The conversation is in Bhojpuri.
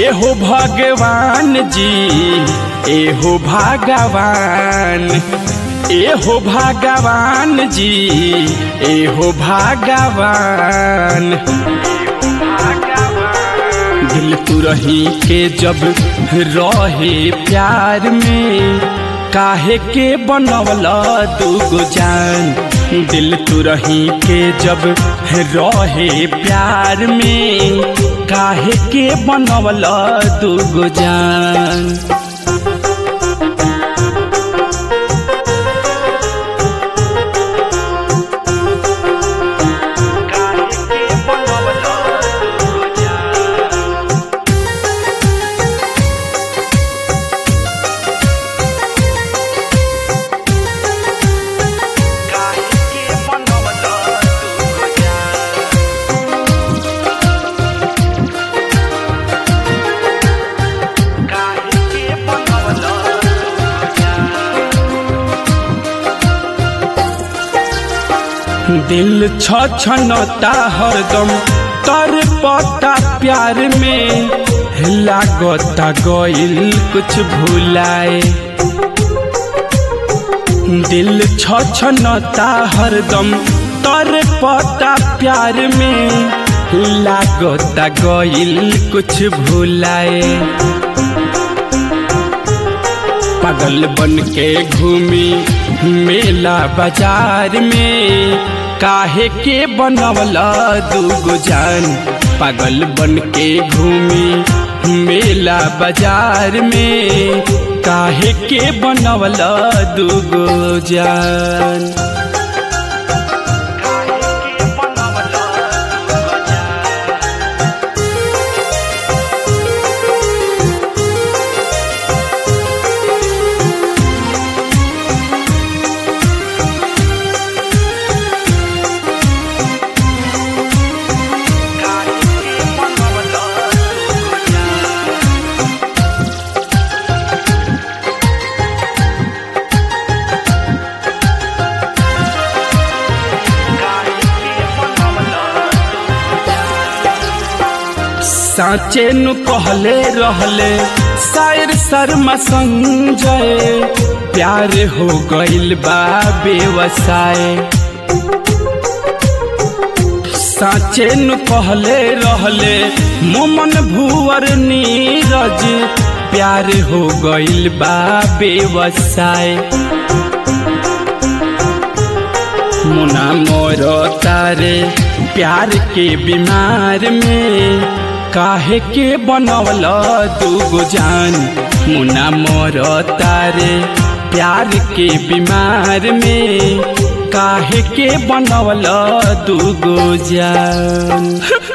एहो भगवान जी एहो भगवान एहो भगवान जी एहो भगवान दिल तू रही के जब रहे प्यार में काहे के बनवला दूगो जान दिल तू रही के जब रहे प्यार में काहे के बनवला दूगो जान दिल छछनता हरदम तर पता प्यार में लागता गइल कुछ भुलाए दिल छछनता हरदम तर पता प्यार में लागता गइल कुछ भुलाए पागल बन के घूमी मेला बाजार में काहे के बनवला दूगो जान पागल बन के घूमी मेला बाजार में काहे के बनवला दूगो जान साचे नु कहले रहले शायर शर्मा संजय प्यार हो गइल बा बेवसाय साचे नु कहले रहले मोमन भुवर नीरज प्यार हो गइल बा बेवसाय मुना मोर तारे प्यार के बीमार में काहे के बनवला दूगो जान मुना मोर तारे प्यार के बीमार में काहे के बनवला दूगो जान